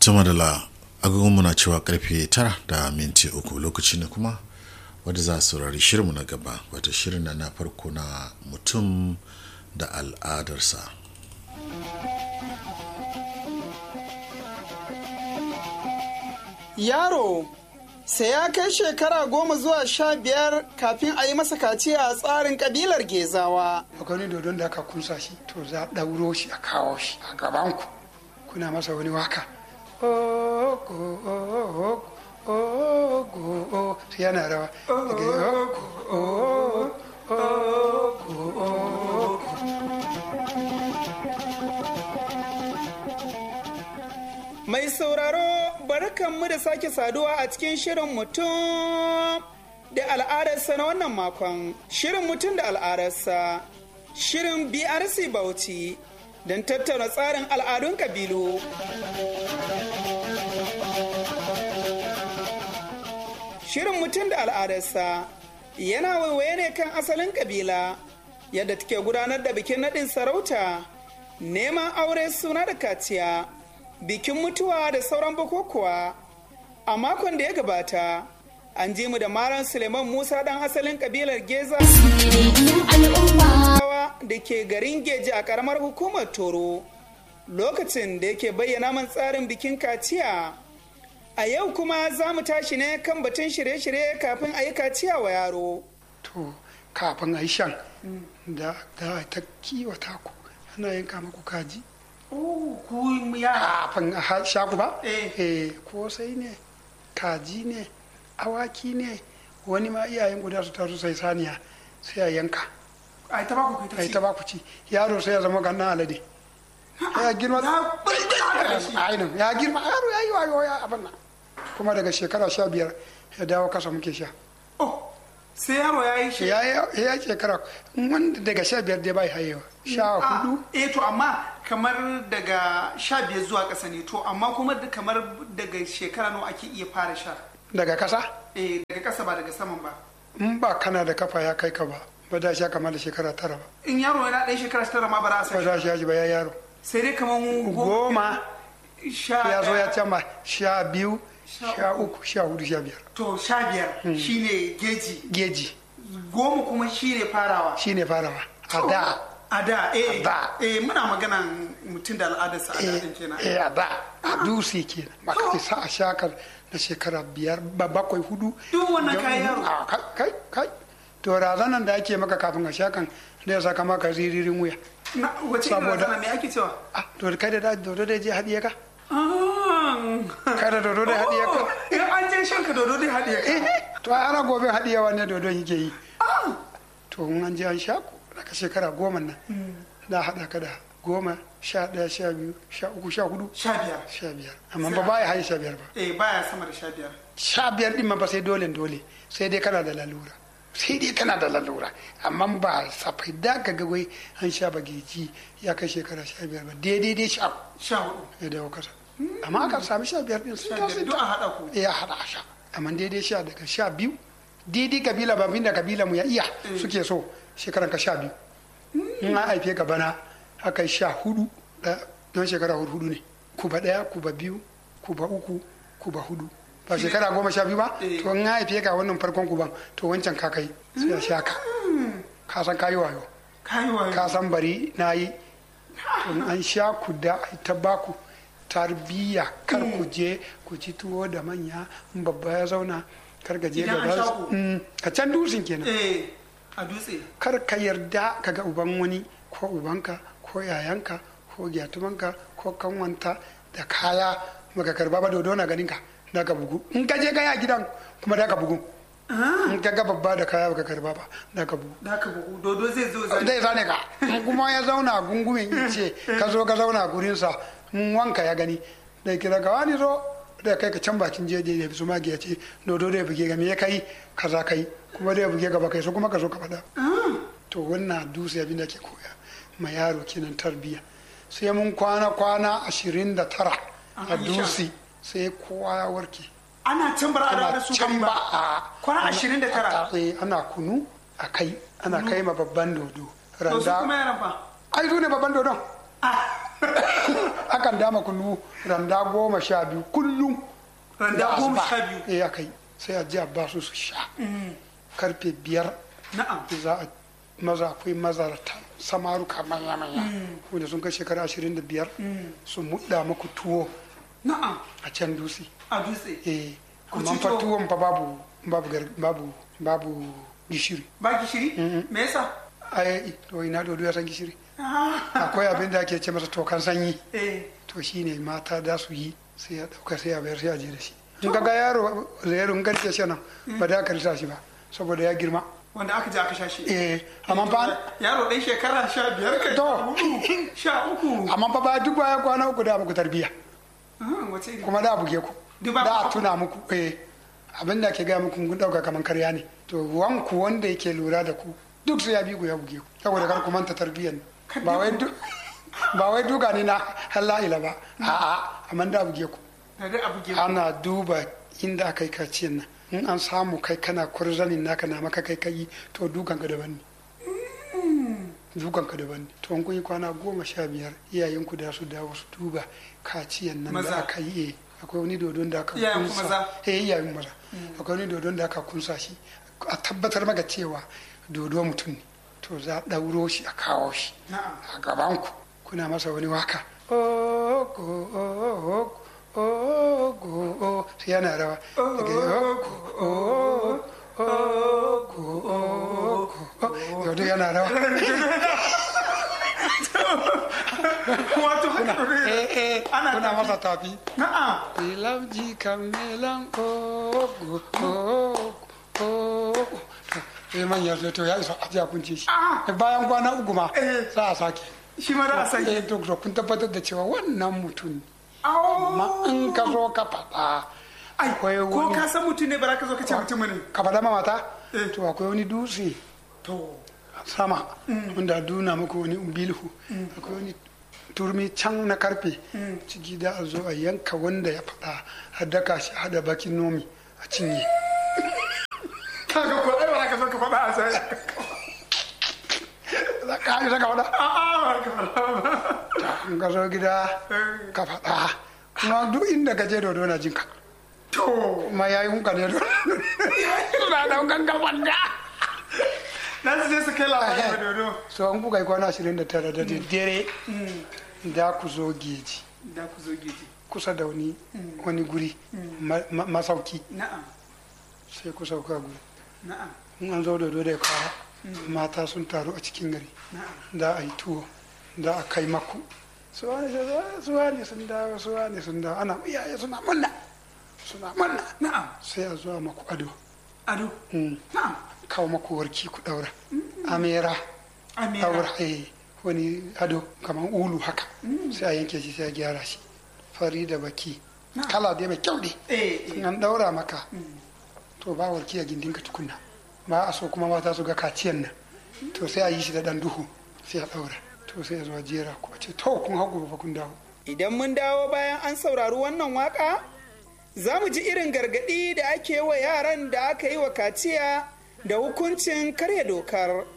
tuma da la agogon muna cewa karfe tara da minti uku lokaci ne kuma wadda za a saurari shirinmu na gaba wata shirin na na farko na mutum da al'adarsa Yaro sai ya kai shekara goma zuwa sha biyar kafin a yi masa kaciya a tsarin kabilar Gezawa. akwai wani dodon da aka kunsa shi to za a ɗauro shi a kawo shi a gabanku kuna masa wani waka ogo ogo ogo sai yana rawa daga ogo ogo ogo Mai sauraro barkanmu da sake saduwa a cikin shirin mutum da al'adarsa na wannan makon. Shirin mutum da al'adarsa. Shirin BRC Bauchi don tattauna tsarin al'adun kabilu. Shirin mutum da al'adarsa yana waiwaye ne kan asalin kabila yadda take gudanar da bikin naɗin sarauta, neman aure suna da kaciya. bikin mutuwa da sauran bukukuwa a makon da ya gabata an ji mu da maran suleiman musa dan asalin kabilar geza da ke garin geji a karamar hukumar toro lokacin da yake bayyana man tsarin bikin kaciya a yau kuma za mu tashi ne kan batun shirye-shirye kafin a yi kaciya wa yaro to kafin a yi shan da da ta kiwata ku ana yanka maku kaji ku ya kafin a ha- sha ku ba Eh. eh kosai ne kaji ne awaki ne wani ma iyayen guda su taru sai saniya sai a yanka a ta ba ku a yi ta ba ku ci yaro sai ya zama gannan alade ya girma ainihin ya girma yaro ya yi wayo ya abin nan kuma daga shekara sha biyar ya dawo kasa muke sha oh sai yaro ya yi shi ya yi ya yi shekara wanda daga sha biyar dai bai hayewa sha hudu eh to amma kamar daga sha biyar zuwa ƙasa ne to amma kuma da- kamar daga shekara nawa ake iya fara sha daga kasa eh daga ƙasa ba daga saman ba in ba kana da kafa ya kai ka ba ba da sha kamar da shekara tara ba in yaro yana ɗan shekara tara ma ba za a ba sa da sha shi ba ya yaro sai dai kamar goma goma sha ya zo ya ɗaya. can ba sha biyu Sha sha uku sha hudu sha biyar to sha biyar shine geji geji goma kuma shine farawa shine farawa a da a da eh A da. eh muna magana mutum da al'adarsa a eh daɗin kenan eh, a da a dusi kenan maka isa a shakar na shekara biyar ba bakwai hudu Duk wannan kayan yaro. a kai kai kai to razanan da ake maka kafin a shakan da ya saka maka ziririn wuya na wace irin Saboda- razana me ake cewa ah to kai da da dodo da je haɗiye ka Ah. kai da dodo da haɗiye ka Oh, in an je shanka dodo dai haɗiye ka eh to ana gobe haɗiyewa ne dodon yake yi to in an je an sha ku daga shekara goma nan da haɗa ka da goma sha ɗaya sha biyu sha uku sha hudu sha biyar sha biyar amma ba baya haye sha biyar ba eh baya sama da sha biyar sha biyar ɗin ma ba sai dole dole sai dai kana da lalura sai dai kana da lalura amma ba safai da ka ga wai an sha bageji ya kai shekara sha biyar ba daidai dai sha sha hudu ya dawo kasa amma aka sami sha biyar ɗin sun sha ta biyar sun duk ta a haɗa ku ya haɗa a sha amma daidai sha daga sha biyu daidai kabila ba da kabila mu ya iya suke so shekaran ka sha biyu in an haife ka bana aka yi sha hudu da don shekara hudu hudu ne kuba ɗaya kuba biyu kuba uku kuba hudu ba shekara goma sha biyu ba Eh. to in an haife ka wannan farkon kuban to wancan ka kai sai a sha ka ka san kayi wayo kayi wayo ka san bari na yi to in an sha ku da ai ta baku tarbiyya kar ku je ku ci tuwo da manya in babba ya zauna kar ka je Idan an gaba sha ku? Mm, ka can dusin kenan eh a dutse kar ka yarda ka ga uban wani ko ubanka ko yayanka ko gyatumanka ko kanwanta da kaya baka karba ba dodo na ganin ka da ka bugu in ka je kaya gidan kuma da ka bugu in ka ga babba da kaya baka karba ba da ka bugu da ka bugu dodo zai zo zai zai zane ka in kuma ya zauna a gungumin ice ka zo ka zauna a gurinsa in wanka ya gani da kira ka wani zo da kai ka can bakin jeje ya fi su magi ya ce dodo da ya buge ga me ya kai kaza kai kuma da ya buge gaba kai so kuma ka zo ka faɗa to wannan dutse abin da ke koya ma yaro kenan tarbiyya sai mun kwana kwana ashirin da tara a An yi sha. dutse sai kowa ya warke ana can bara a da ana su can gari ba ba a Kwana ana- 29. a- eh, ana kunu a kai ana kai ma babban dodo to su kuma randa yaran fa ai su ne babban dodon ah akan dama kunu randa goma sha biyu kullum Randa da goma asuba. sha biyu? eh aka yi sai a ji a ba su su sha karfe biyar na'am za a maza akwai mazarta samaruka manya-manya wanda sun kai shekara ashirin da biyar su muɗa muku tuwo na'am a can dutse a dutse eh Ku amma ci fa tuwo? tuwon fa babu babu gar- babu babu gishiri ba gishiri me yasa ai to ina dodo ya san gishiri Ah, akwai abin da ake ce masa tokan sanyi eh to shine mata da su yi sai ya dauka sai ya bayar sai ya je da shi in ka ga yaro zairu in garke shi nan ba da ka risa shi ba saboda ya girma wanda aka je aka sha shi eh amma fa yaro ɗan shekara sha biyar kai To. sha hudu, sha uku amma fa ba duk baya kwana uku da muku tarbiya Ah, wace iri kuma da buge ku Duk ba da ku- a tuna muku eh abin da ke gaya muku kun dauka kaman karya ne to wanku wanda yake lura da ku duk sai ya bi ku ya buge ku saboda kar ku manta tarbiyyar ba wai duk ba wai duka ne na hala'ila ba a'a amma da buge ku na dai abu ke ana duba inda aka yi kaciyan nan in an samu kai kana kurzanin naka na maka kai kai to dukan ka daban ne dukan ka daban ne to an kun yi kwana goma sha biyar iyayenku da su dawo su duba kaciyan nan Maza. da aka yi eh, akwai wani dodon da aka Iyayen ku kunsa maza? eh iyayen maza akwai wani dodon da aka kunsa shi a tabbatar maka cewa dodo mutum ne to za a ɗauro shi a kawo shi na'am a gabanku kuna masa wani waka ogo ogo ogo sai yana rawa daga ogo ogo ogo yau yana rawa wato haka eh eh Ana kuna tafi. masa tafi na'am Ilamji kamelan ogo ogo ogo sai manya sai to ya isa a ji a kunce shi Ah. bayan kwana uku ma Eh. za a sake shi ma da a sake eh to to kun tabbatar da cewa wannan mutum ne Au. amma in ka zo ka faɗa ai akwai ko wani ka san mutum ne ba za ka zo ka ce mutum ne ka faɗa ma mata Eh. to akwai wani dutse to sama wanda duna muku wani umbilhu akwai wani turmi can na karfe ciki da a zo a yanka wanda ya faɗa a daka shi a haɗa bakin nomi a cinye kaga ko ai ba za ka zo ka faɗa a sai za ka haɗe ka faɗa a'a ba ka faɗa ba in ka zo gida ka faɗa kuma duk inda ka je dodo na jinka to kuma ya yi hunka ne dodo na daukan ka faɗa na su je su kai labarin da dodo so an kuka yi kwana ashirin da tara da daddare da ku zo geji da ku zo geji kusa da wani wani guri ma- ma- masauki na'am sai ku sauka guri na'am in an zo da da ya kawo mata sun taru a cikin gari na'am da a yi tuwo da a kai maku su wani su wani sun dawo su wani sun dawo ana iyaye suna munna suna munna na'am sai a zuwa maku ado ado Mm. na'am kawo maku warki ku daura amera amira daura eh wani ado kamar ulu haka sai a yanke shi sai a gyara shi fari da baki Na'am. kala dai mai kyau dai eh in eh an daura maka to ba warki a gindinka tukunna ba a so kuma mata su ga kaciyan nan to sai a yi shi da dan duhu sai a daura to sai a zo a jera ku a ce to kun hagu ba kun dawo Idan mun dawo bayan an saurari wannan waka, za mu ji irin gargaɗi da ake wa yaran da aka yi wa kaciya da hukuncin karya dokar.